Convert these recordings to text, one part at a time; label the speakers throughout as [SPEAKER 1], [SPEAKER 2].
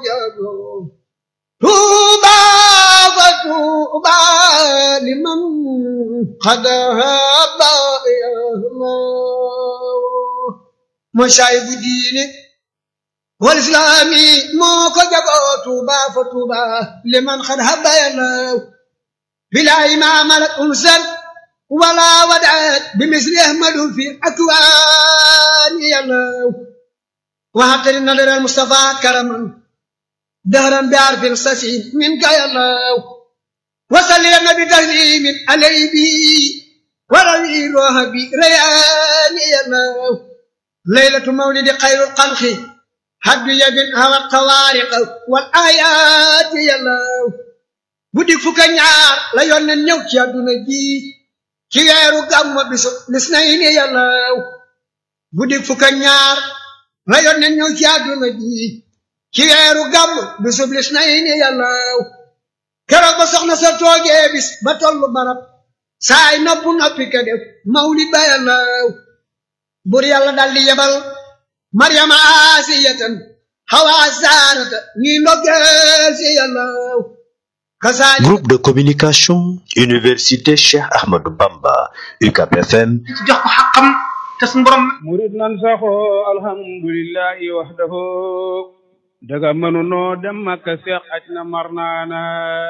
[SPEAKER 1] jago tuuba fa tuuba liman qad haba mooy saay bu diine wal islaami moo ko jagoo tuuba fa tuuba liman qad haba yalaw bilaa imaama la unsal wala wadaat bi misli ahmadu fi akwaani yalaw waxtari nadar al mustafa karaman dahran bi arfin sasin minka yalaw wasalli lana bi taslimin alay bi warawi roha bi rayaani yalaw laylatu mawlidi xayrul xalqi haddu yabin hawat xawaariq wal ayaati yalaw guddi fukka ñaar la yónneen ñëw ci àdduna ji ci weeru gàmmu bisu lis nay ni yàllaw guddi fukka ñaar la yónneen ñëw ci àdduna ji ci weeru gàmmu bisu lis nay ni yàllaw keroog ba soxna sa toogee bis ba tollu barab saay noppu noppi ka def mawlid ba yàllaw bur yàlla daldi yebal maryama asiyatan xawaa saarata ñuy ndoggeel si yàllaw
[SPEAKER 2] Groupe de communication, Université Cheikh Ahmadou Bamba, UCAP FM.
[SPEAKER 3] jox ko xaqam te suñu borom.
[SPEAKER 4] murid nan saxoo alhamdulillahi wahdahu daga mënunoo dem Makka seex aj na mar naana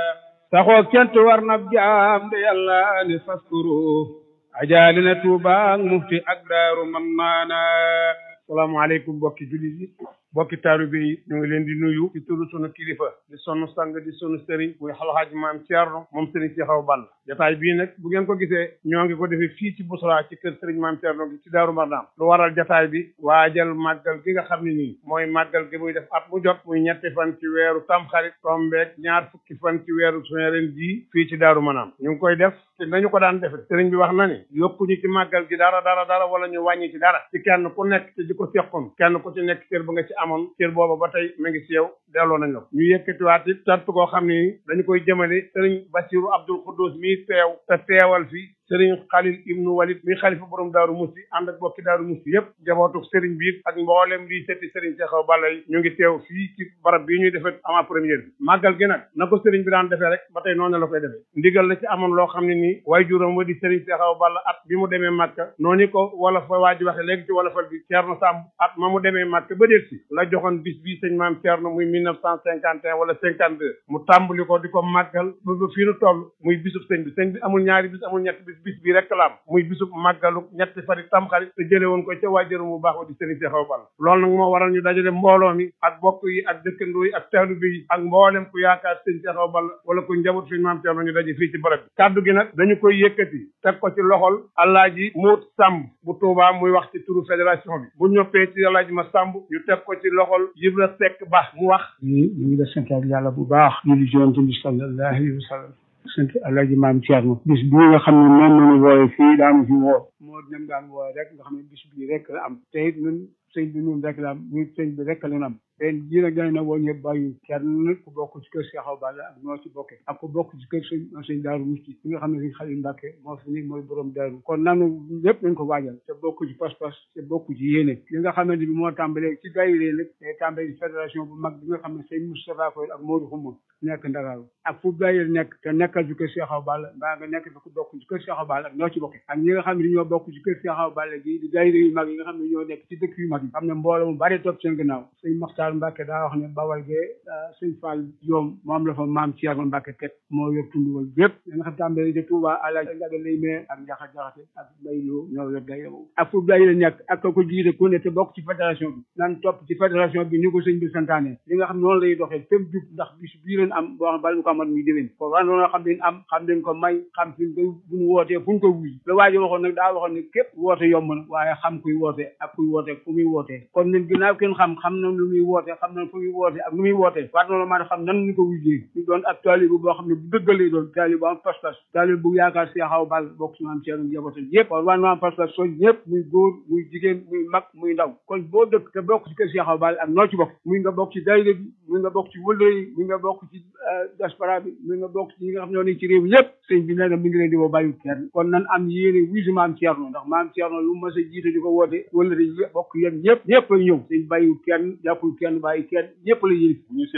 [SPEAKER 4] saxoo kent war na jaam de yàlla ni faskuru ajaali na Tuuba ak mufti ak daaru man naana salaamaaleykum bokki jullit yi bokki taalibe yi ñu ngi leen di nuyu ci turu sunu kilifa di sunu sang di sunu sëriñ muy alxaaji maam Thierno moom sëriñ Cheikh Awa Balla jotaay bii nag bu ngeen ko gisee ñoo ngi ko defee fii ci Bousra ci kër sëriñ maam Thierno gi ci Daaru Marnaan lu waral jotaay bi waajal màggal gi nga xam ne nii mooy màggal gi muy def at mu jot muy ñetti fan ci weeru tamxarit tombeeg ñaar fukki fan ci weeru suñu ren jii fii ci Daaru Marnaan ñu ngi koy def te nañu ko daan defe sëriñ bi wax na ni yokkuñu ci màggal gi dara dara dara wala ñu wàññi ci dara ci kenn ku nekk ci di ko seqoon kenn ku ci nekk cër ba nga ci amoon cër booba ba tey mu ngi ci yow delloo nañ la ko ñu yëkkatiwaat it tant koo xam ni dañu koy jëmale sëriñ Basiru Abdul Xuddus mii teew te teewal fi sëriñ Xalil ibnu Walid mi xalifa borom daaru musti ànd ak bokki daaru musti yëpp jabootu sëriñ bi ak mboolem lii setti sëriñ Cheikh Awa Balla yi ñu ngi teew fii ci barab bii ñuy defee avant première bi màggal gi nag na ko sëriñ bi daan defee rek ba tey noonu la koy defee ndigal la ci amoon loo xam ne nii waaye juróom wa di sëriñ Cheikh Awa Balla at bi mu demee Màkka noonu ko wala fa waa ji waxe léegi ci wala fal bi Ceerno Sàmb at ma mu demee Màkka ba déet si la joxoon bis bii sëñ maam Ceerno muy mille neuf cent cinquante et un wala cinquante deux mu tàmbali ko di ko màggal ba ba fii nu toll muy bisub sëñ bi sëñ bi amul ñaari bis amul ñetti bis bis bii rek la am muy bisub màggalu ñetti fari tamxarit te jële woon ko ca waajuram bu baax wa di sëriñ Cheikh Awa Balla loolu nag moo waral ñu dajale mbooloo mi ak bokk yi ak dëkkandoo yi ak taalibe yi ak mboolem ku yaakaar sëñ Cheikh Awa Balla wala ku njaboot sëñ maam Ceerno ñu daje fii ci barab bi kaddu gi nag dañu koy yëkkati teg ko ci loxol Alaaji Moot Sàmb bu Tuubaa muy wax ci turu fédération bi bu ñoppee ci Alaaji ma Sàmb ñu teg ko ci loxol Ibra Seck Ba mu wax
[SPEAKER 5] ñu ñu ngi la santaat yàlla bu baax ñu di jonte bi sallallahu alayhi wa sallam sant Alaaji Maam Thierno bis bi nga xam ne moom nañu wooye fii daanu fi woo moo dem daan wooye rek nga xam ne bis bii rek la am te it ñun sëñ bi ñun rek la am ñun sëñ bi rek la am ren jii nag dañ na woo ñëpp bàyyi kenn ku bokk ci kër Cheikh Awa Balla ak noo ci bokke ak ku bokk ci kër sëñ sëñ Daaru Musti bi nga xam ne sëñ Xalil Mbàkke moo fi nekk mooy borom daaru kon nanu ñëpp nañ ko waajal te bokk ci pas-pas te bokk ci yéene li nga xamante bi moo tàmbalee ci daayira nag te tàmbalee ci fédération bu mag bi nga xam ne sëñ Moustapha Koy ak Modou Xuma nekk Ndakaaru ak fu daayira nekk te nekkal ci kër Cheikh Awa Balla mbaa nga nekk fi ku bokk ci kër Cheikh Awa Balla ak ñoo ci bokke ak ñi nga xam ne ñoo bokk ci kër Cheikh Awa Balla gi di daayira yu mag yi nga xam ne ñoo nekk ci dëkk yu mag yi xam ne mbooloo mu bari topp seen gannaaw sëñ Maxtaar Mbàkke daa wax ne bawal gee sëñ Fall yoom moom la fa maam Thierno Mbacke teg moo yor tund wal yëpp da nga xam tàmbali de Touba alaaj Njaga lay mee ak njaxa jaxate ak mbay loo ñoo yor day ak fu day la nekk ak ko jiite ku ne te bokk ci fédération bi nan topp ci fédération bi ni ko sëñ bi santaane li nga xam noonu lay doxee fépp jub ndax bis bii leen am boo xam bala ñu ko amat muy déwén ko wan noonu xam leen am xam leen ko may xam fi ko bu ñu wootee fu ñu ko wuy la waajo waxoon nag daa waxoon ne képp woote yomb na waaye xam kuy woote ak kuy woote fu muy wootee kon ñun ginnaaw kenn xam xam na lu muy woote xam na fu muy woote ak nu muy wootee war noonu maa xam nan ñu ko wujjee ñu doon ak taalibe boo xam ne bu dëggalee doon taalibe bu am pas-pas taalibe bu yaakaar Cheikh Awa Balla bokk ci maam Thierno njabootam yëpp kon war na am pas-pas soñ ñëpp muy góor muy jigéen muy mag muy ndaw kon boo dëkk te bokk ci kër Cheikh Awa Balla ak noo ci bokk muy nga bokk ci daayira bi muy nga bokk ci wëllëre yi muy nga bokk ci diaspora bi muy nga bokk ci ñi nga xam ne ñoo nekk ci réew mi yëpp sëñ bi nee na mi ngi leen di woo bàyyi kenn kon nan am yéene wuy si maam Thierno ndax maam Thierno lu mas a jiite di ko woote wëllëre yi bokk yéen ñëpp ñëpp ay ñëw sëñ bàyyi kenn jàppul kenn bàyyi kenn ñëpp la yéen